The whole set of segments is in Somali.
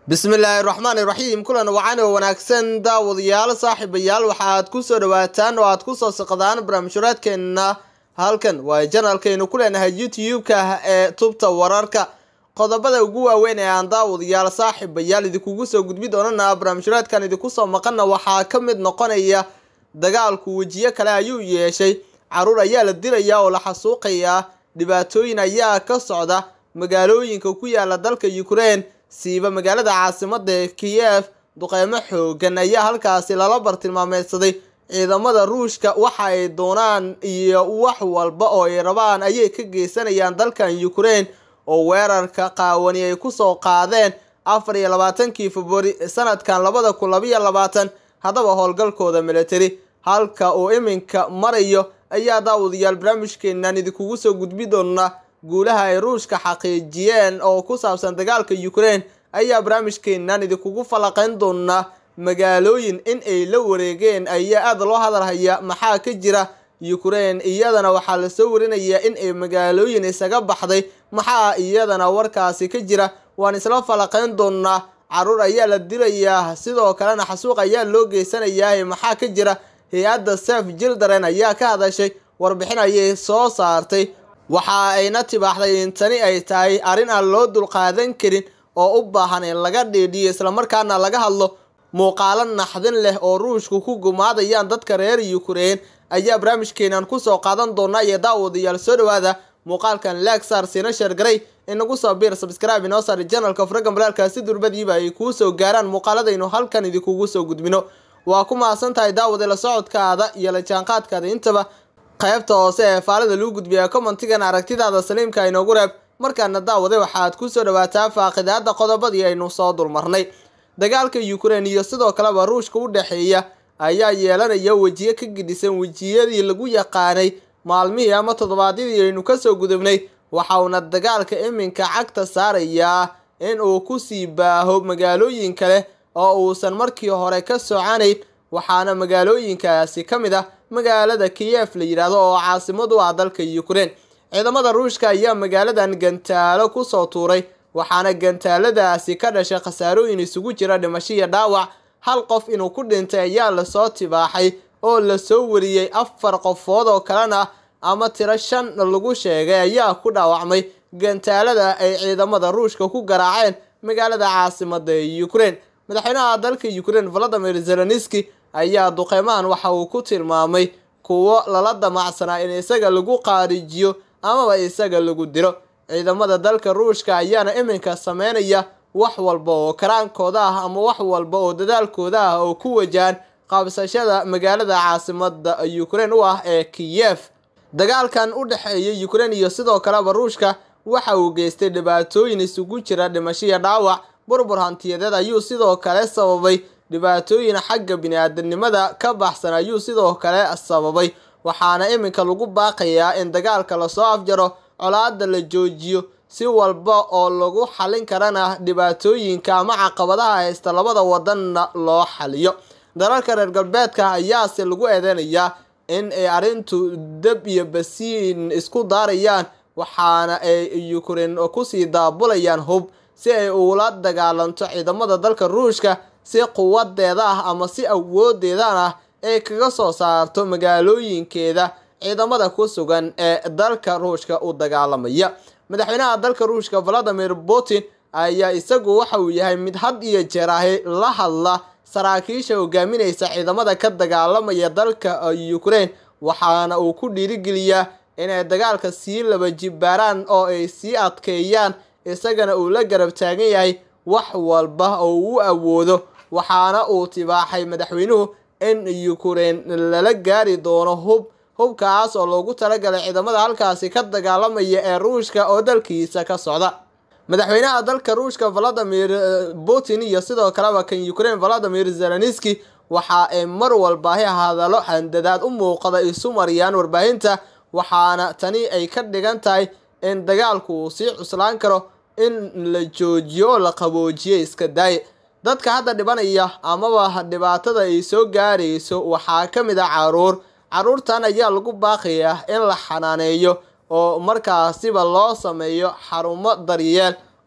bismillaahi raxmaani raxiim kulan wacan oo wanaagsan daawadayaal saaxiibayaal waxaad ku soo dhawaataan oo aad kusoo siqdaan barnaamijhuraadkeenna halkan waa janalkaynu ku leenahay youtube-ka ee tubta wararka qodobada ugu waaweyn ee aan daawadayaal saaxiibayaal idinkugu soo gudbi doonana barnaamijhuraadkan idinku soo maqana waxaa ka mid noqonaya dagaalku wejiyo kale ayuu yeeshay caruur ayaa la dilayaa oo la xasuuqayaa dhibaatooyin ayaa ka socda magaalooyinka ku yaala dalka ukraine siiba magaalada caasimada ee kiyef duqeymo xoogan ayaa halkaasi lala bartilmaameedsaday ciidamada ruushka waxa ay doonaan iyo wax walba oo ay rabaan ayay ka geysanayaan dalkan ukraine oo weerarka qaawani ay kusoo qaadeen afar iyo labaatankii februari sanadkan labada kun labayo labaatan haddaba howlgalkooda military halka uu iminka marayo ayaa daawadayaal barnaamijkeenan idinkugu soo gudbi doona guulaha ay ruushka xaqiijiyeen oo ku saabsan dagaalka ukraine ayaa barnaamijkeenan idinkugu falaqeyn doonaa magaalooyin in ay la wareegeen ayaa aada loo hadalhaya maxaa ka jira ukraine iyadana waxaa lasoo warinayaa in ay magaalooyin isaga baxday maxaa iyadana warkaasi ka jira waan isla falaqeyn doonaa caruur ayaa la dilayaa sidoo kalena xasuuq ayaa loo geysanayaa maxaa ka jira hay-adda sef jildaren ayaa ka hadashay warbixin ayay soo saartay waxa ayna tibaaxday in tani ay tahay arrin aan loo dulqaadan karin oo u baahan in laga dhiidhiyo islamarkaana laga hadlo muuqaalo naxdin leh oo ruushku ku gumaadayaan dadka reer ukraine ayaa barnaamijkeenan kusoo qaadan doona iyo daawadayaal soo dhawaada muuqaalkan lagsar sina sheergaray inagu soo biir sabscribe inoo saari janalka furagan balaalkaasi durbadiiba ay kuu soo gaaraan muuqaaladaynu halkan idinkugu soo gudbino waa ku mahadsan tahay daawade la socodkaada iyo la jaanqaadkaada intaba qaybta hoose ee faalada lagu gudbiya commentigan aragtidaada saliimka inoogu reeb markaana daawade waxaad kusoo dhawaataa faaqidaada qodobadii aynu soo dulmarnay dagaalka ukraine iyo sidoo kaleba ruushka u dhexeeya ayaa yeelanaya wejiyo ka gidhisan wejiyadii lagu yaqaanay maalmihii ama toddobaadyadii aynu kasoo gudubnay waxa uuna dagaalka iminka cagta saarayaa in uu kusii baaho magaalooyin kale oo uusan markii hore ka socanayn waxaana magaalooyinkaasi ka mid ah magaalada kiyef la yidhaahdo oo caasimad u ah dalka ukraine ciidamada ruushka ayaa magaaladan gantaalo kusoo tuuray waxaana gantaaladaasi ka dhashay khasaarooyin isugu jira dhimasho iyo dhaawac hal qof inuu ku dhintay ayaa lasoo tibaaxay oo lasoo wariyey afar qofood oo kalena ama tiro shan lagu sheegay ayaa ku dhaawacmay gantaalada ay ciidamada ruushka ku garaaceen magaalada caasimada ee ukraine madaxweynaha dalka ukraine valadimir zelenski ayaa duqeymahan waxa uu ku tilmaamay kuwo lala damacsanaa in isaga lagu qaarijiyo amaba isaga lagu diro ciidamada dalka ruushka ayaana iminka sameynaya wax walba oo karaankooda ah ama wax walba oo dadaalkooda ah oo ku wajahan qabsashada magaalada caasimada ukraine u ah ee kiyef dagaalkan u dhexeeya ukraine iyo sidoo kaleba ruushka waxa uu geystay dhibaatooyin isugu jira dhimasho iyo dhaawac burbur hantiyadeed ayuu sidoo kale sababay dhibaatooyin xagga bini-aadanimada ka baxsan ayuu sidoo kale sababay waxaana iminka lagu baaqayaa in dagaalka lasoo afjaro colaada la joojiyo si walba oo lagu xalin karana dhibaatooyinka ama caqabadaha haysta labada wadanna loo xaliyo dalalka reer galbeedka ayaase lagu eedeynayaa in ay arrintu dab iyo basiin isku daarayaan waxaana ay ukraine kusii daabulayaan hub si ay ula dagaalanto ciidamada dalka ruushka si quwadeeda ah ama si awoodeedan ah ay kaga soo saarto magaalooyinkeeda ciidamada ku sugan ee dalka ruushka u dagaalamaya madaxweynaha dalka ruushka valadimir putin ayaa isagu waxa uu yahay mid had iyo jeer ahi la hadla saraakiisha hogaaminaysa ciidamada ka dagaalamaya dalka ukraine waxaana uu ku dhiirigeliyaa inay dagaalka sii laba jibbaaraan oo ay sii adkeeyaan isagana uu la garab taagan yahay wax walba oo uu awoodo waxaana uu tibaaxay madaxweynuhu in ukraine lala gaari doono hub hubkaas oo loogu talagalay ciidamada halkaasi ka dagaalamaya ee ruushka oo dalkiisa ka socda madaxweynaha dalka ruushka valadimir putin iyo sidoo kaleba kan ukraine valadimir zelenski waxa ay mar walbaahi hadallo handadaad u muuqda isu mariyaan warbaahinta waxaana tani ay ka dhigan tahay in dagaalku uu sii cuslaan karo in la joojiyo oo la qaboojiyo iska daaye dadka hadda dhibanaya amaba dhibaatada ay soo gaarayso waxaa ka mid ah caruur caruurtan ayaa lagu baaqayaa in la xanaaneeyo oo markaasiba loo sameeyo xarumo daryeel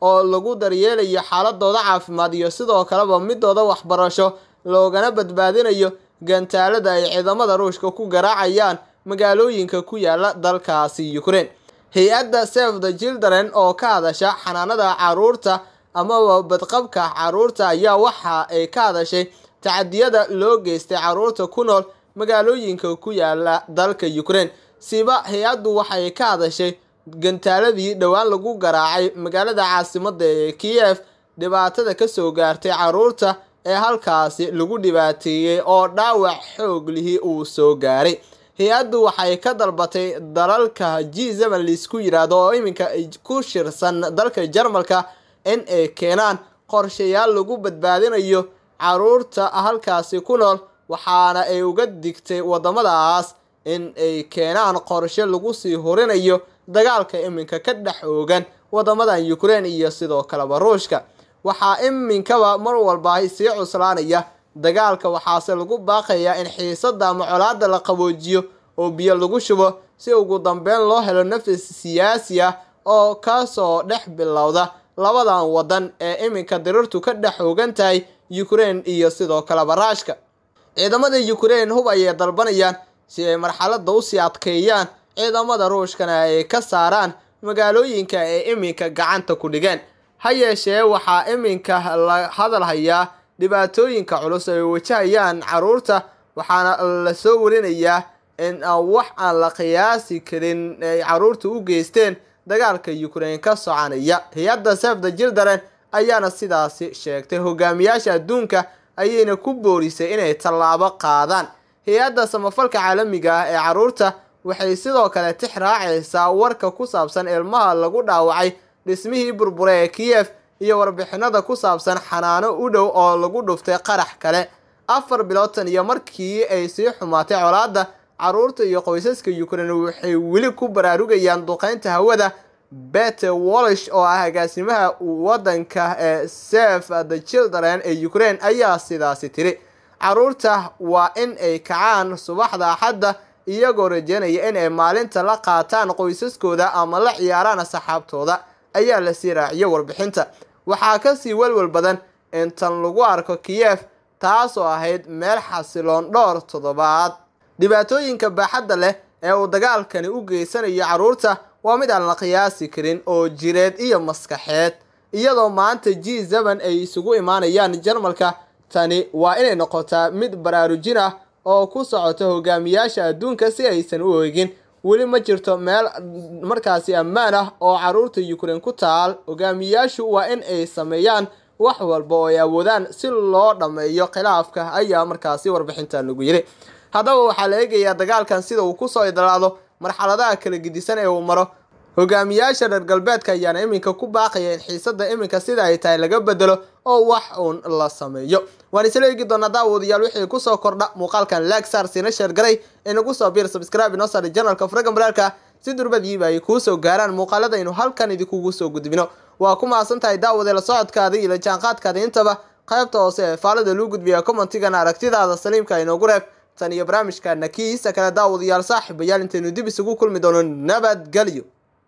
oo lagu daryeelayo xaaladooda caafimaad iyo sidoo kaleba midooda waxbarasho loogana badbaadinayo gantaalada ay ciidamada ruushka ku garaacayaan magaalooyinka ku yaala dalkaasi ukraine hay-adda save the children oo ka hadasha xanaanada caruurta amaba badqabka caruurta ayaa waxa ay ka hadashay tacadiyada loo geystay caruurta ku nool magaalooyinka ku yaala dalka ukraine siba hay-addu waxay ka hadashay gantaaladii dhowaan lagu garaacay magaalada caasimada ee kiev dhibaatada kasoo gaartay caruurta ee halkaasi lagu dhibaateeyey oo dhaawac xoog lihi uu soo gaaray hay-addu waxay ka dalbatay dalalka g zeven liisku yidhaahdo oo iminka ku shirsan dalka jarmalka in ay keenaan qorshayaal lagu badbaadinayo caruurta halkaasi ku nool waxaana ay uga digtay wadamadaas in ay keenaan qorshe lagu sii horinayo dagaalka iminka ka dhex oogan wadamadan ukraine iyo sidoo kaleba ruushka waxaa iminkaba mar walba sii cuslaanaya dagaalka waxaase lagu baaqayaa in xiisada ama colaada la qaboojiyo oo biyo lagu shubo si ugu dambeyn loo helo nafis siyaasi ah oo kasoo dhex bilowda labadan wadan ee iminka dirirtu ka dhex oogan tahay ukraine iyo sidoo kaleba raashka ciidamada ukraine hub ayay dalbanayaan si ay marxalada usii adkeeyaan ciidamada ruushkana ay ka saaraan magaalooyinka ay iminka gacanta ku dhigeen ha yeeshee waxaa iminka la hadal hayaa dhibaatooyinka culus ay wajahayaan caruurta waxaana lasoo warinayaa in wax aan la qiyaasi karin ay caruurta u geysteen dagaalka ukraine ka soconaya hay-adda save the children ayaana sidaasi sheegtay hogaamiyaasha adduunka ayayna ku boorisay inay tallaabo qaadaan hay-adda samafalka caalamiga ah ee caruurta waxay sidoo kale tix raacaysaa warka ku saabsan ilmaha lagu dhaawacay dhismihii burbure ee kiyef iyo warbixinada ku saabsan xanaano u dhow oo lagu dhuftay qarax kale afar bilootan iyo markii ay sii xumaatay colaadda caruurta iyo qoysaska ukraine waxay weli ku baraarugayaan duqeynta hawada bete wallish oo ah agaasimaha wadanka ee save the children ee ukraine ayaa sidaasi tiri caruurta waa in ay kacaan subaxda axadda iyagoo rajeynaya in ay maalinta la qaataan qoysaskooda ama la ciyaaraan asxaabtooda ayaa lasii raaciyay warbixinta waxaa kasii welwel badan in tan lagu arko kiyef taasoo ahayd meel xasiloon dhowr toddobaad dhibaatooyinka baaxadda leh ee uu dagaalkani u geysanayo caruurta waa mid aan la qiyaasi karin oo jireed iyo maskaxeed iyadoo maanta g zeven ay isugu imaanayaan jarmalka tani waa inay noqotaa mid baraarujin ah oo ku socota hogaamiyaasha adduunka si aysan u eegin weli ma jirto meel markaasi ammaan ah oo caruurta ukraine ku taal hogaamiyaashu waa in ay sameeyaan wax walba oo ay awoodaan si loo dhammeeyo khilaafka ayaa markaasi warbixintan lagu yiri haddaba waxaa la eegayaa dagaalkan sida uu kusoo idlaado marxaladaha kala gedisan ee uu maro hogaamiyaasha reer galbeedka ayaana iminka ku baaqaya in xiisada iminka sida ay tahay laga bedelo oo wax uun la sameeyo waan isla eegi doonaa daawadayaal wixii kusoo kordha muuqaalkan lagsar siina sheergaray inagu soo biir subscribe inoo saara janalka furaga maraalka si durbadiiba ay kuu soo gaaraan muuqaaladaynu halkan idinkugu soo gudbino waa ku mahadsan tahay daawade la socodkaada iyo la jaanqaadkaada intaba qaybta hoose ee faalada luu gudbiya commentigana aragtidaada saliimka inoogu reeb tan iyo barnaamijkana kiisa kale daawadayaal saaxiibayaal intaynu dib isugu kulmi doono nabadgelyo